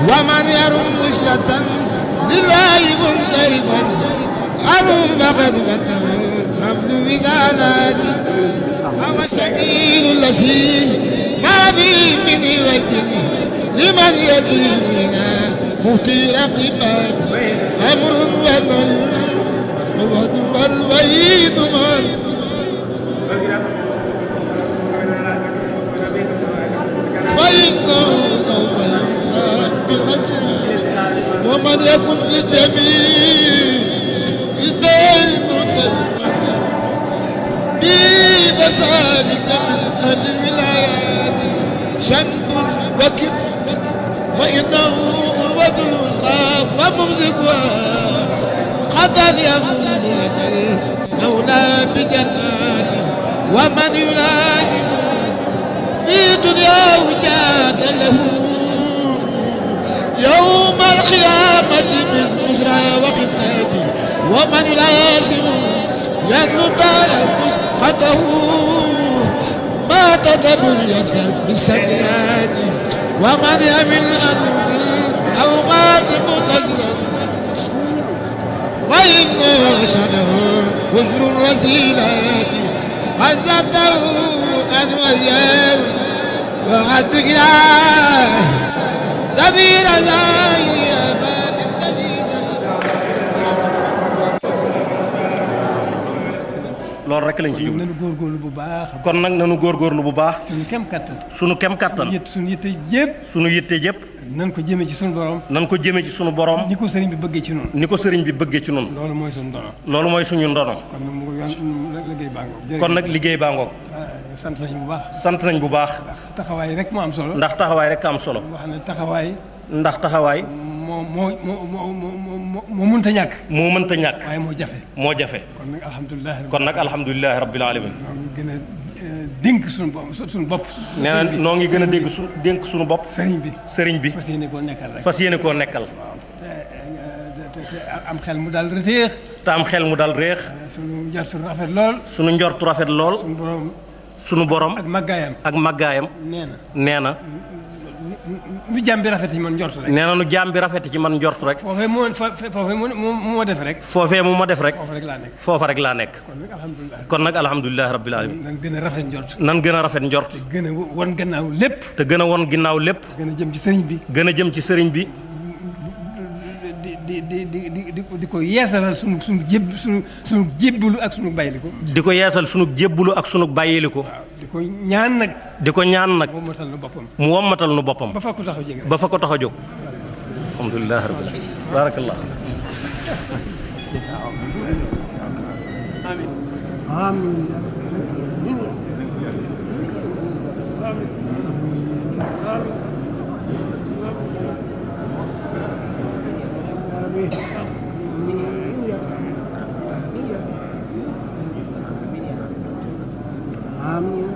ومن يرم وصلة لله منصرفا أرم فقد فتح حمل وزالاتي هو السبيل الذي ما فيه من وجه لمن يديننا مهتي رقبات أمر ونهي ووعد والوعيد من فإنه سوف يحساب بالغدر ومن يكن في جميع الدين متسما بي فذلك من أهل الولايات شنب وكب فإنه أروة الوسطى وممسكها قد يفوز لدى المولى بجنات ومن يلائم في دنياه جاد له يوم القيامة من بشرى وقتاته ومن يلازم يدلو دار مسقطه ما تدبر يسفر بالسيئات ومن يمل أن أو مات متزرا فإن شنه وجر الرسيلات عزته أن وياه وعد إله سبيل زاهي أباد loolu rek lañ ci jublu nañu góorgóorlu bu baax kon nag nanu góorgóorlu bu baax suñu kem kattan sunu kem kattan yët suñu yitte yëpp sunu yitte jëpp nan ko jëmee ci suñu borom nan ko jëme ci sunu borom ni ko sëriñ bi bëggee ci noonu ni ko sëriñ bi bëggee ci nun loolu mooy suñu dono loolu mooy suñu ndono kon nag mu ngi yoon liggéey baa ngoog kon nag liggéey baa ngoog sant nañu bu baax sant nañ bu baax ndax taxawaay rek moo am solo ndax taxawaay rek am solo wax ne taxawaay ndax taxawaay moo moo moo moo moo moo moo mënta ñàkk moo mënta ñàkk waaye moo jafe moo jafe kon nag alhamdulilah kon nag alhamdulilahi rabbil alamin ñoo ngi gën a eh, dénk suñu bopp suñu bopp nee na noo ngi gën a dégg su dénk suñu bopp sëriñ bi sëriñ bi fas yéene koo nekkal rek fas yéene koo nekkal te te te te am xel mu daal reteex te am xel mu dal réex suñu njort suñu rafet lool sunu njortu rafet lool suñu borom sunu borom ak màggaayam ak màggaayam nee na nee na nu jàmm bi rafet yi man njort rek nee na nu jaam bi rafet ci man njort rek foofee moo fa foofee moo moo moo def rek foofee mu ma def rek foofu rek laa nekk foofa rek laa nekk kon nag alhamdulilah kon nag alhamdulilahi rabbil alamin nan gën a rafet njort nan gën a rafet njort gën a won gannaaw lépp te gën a won ginnaaw lépp gën a jëm ci sëriñ bi gën a jëm ci sëriñ bi di di di di di di di ko yeesalal sunu sunu jéb sunu sunu jébbalu ak sunu bayliku di ko yeesal sunu jébbulu ak sunu bàyyiliku waaw di ko ñaan nag di ko ñaan nag moo matal na boppam mu wommatal nu boppam ba fa ko taxaw jege ba fa ko tax a jóg alhamdulilahi rabbil alamin barakallah Amin.